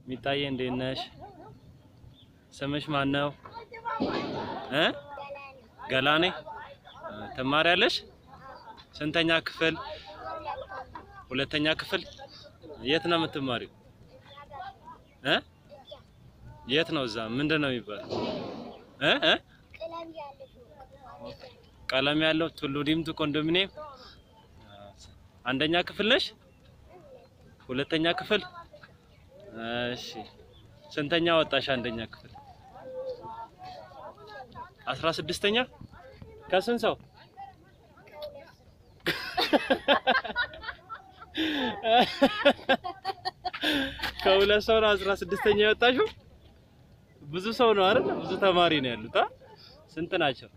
ሚጣዬ እንዴት ነሽ? ስምሽ ማን ነው? እ ገላኔ ትማሪያለሽ? ስንተኛ ክፍል? ሁለተኛ ክፍል። የት ነው የምትማሪው? እ የት ነው? እዛ ምንድን ነው የሚባለው? እ እ ቀለም ያለው ቱሉ ዲምቱ ኮንዶሚኒየም አንደኛ ክፍል ነሽ? ሁለተኛ ክፍል። እሺ ስንተኛ ወጣሽ? አንደኛ ክፍል አስራ ስድስተኛ ከስንት ሰው? ከሁለት ሰው ነው አስራ ስድስተኛ የወጣሽው? ብዙ ሰው ነው አይደል? ብዙ ተማሪ ነው ያሉት። አ ስንት ናቸው?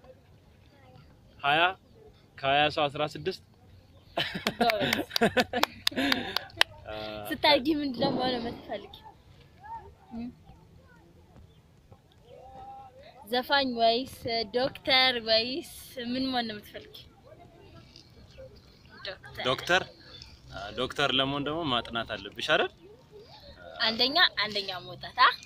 ሀያ ከሀያ ሰው አስራ ስድስት ስታድጊ ምንድን ነው መሆን የምትፈልጊው? ዘፋኝ ወይስ ዶክተር ወይስ ምን መሆን ነው የምትፈልጊው? ዶክተር። ዶክተር ዶክተር ለመሆን ደግሞ ማጥናት አለብሽ አይደል? አንደኛ አንደኛ መውጣት አ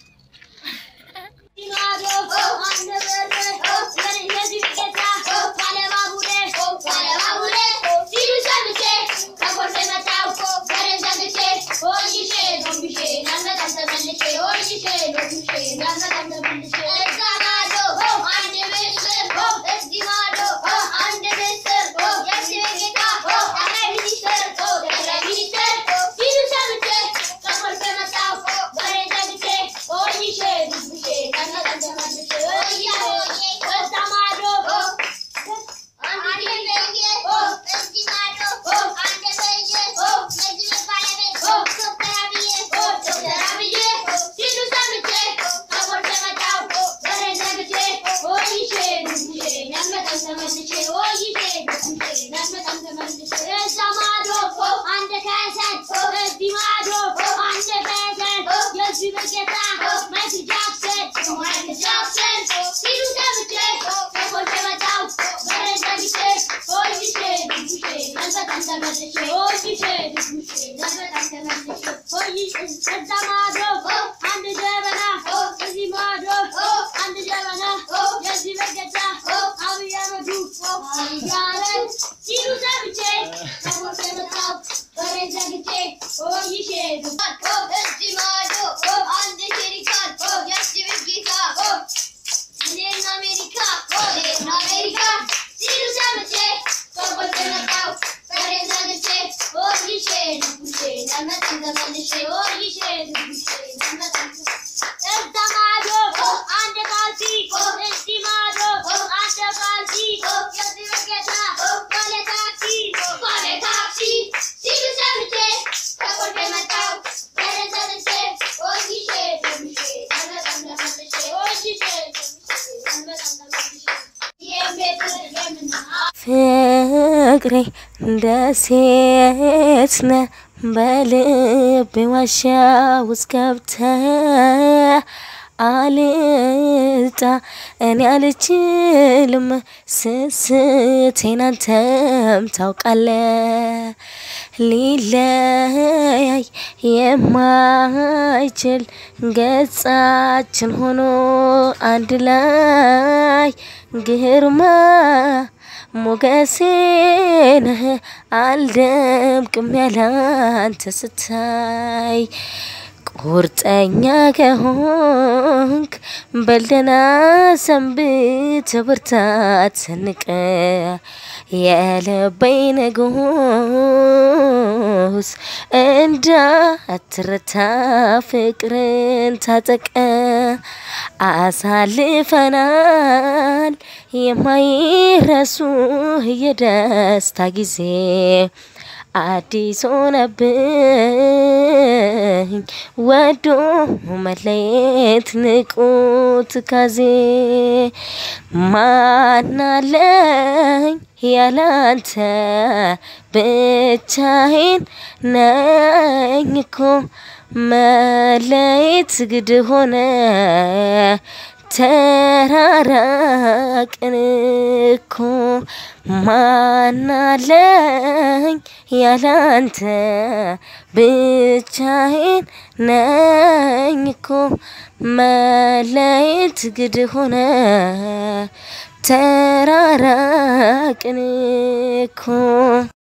ፍቅሬ እንደ ሴት ነህ በልቤ ዋሻ ውስጥ ገብተህ አልጣ እኔ አልችልም ስስቴን አንተም ታውቃለህ ሊለያይ የማይችል ገጻችን ሆኖ አንድ ላይ ግርማ ሞገሴ ነህ አልደምቅም ያላንተ ስታይ ቁርጠኛ ከሆንክ በልደና ሰንብት ብርታት ሰንቀ የልበይ ንጉስ እንዳትረታ ፍቅርን ታጠቀ አሳልፈናል የማይረሱ የደስታ ጊዜ አዲስ ሆነብኝ ወዶ መለየት ንቁ ትካዜ ማናለኝ ያላንተ ብቻዬን ነኝ እኮ መለየት ግድ ሆነ ተራራቅን እኮ ማናለኝ ያላንተ ብቻዬን ነኝ እኮ መለየት ግድ ሆነ ተራራቅን እኮ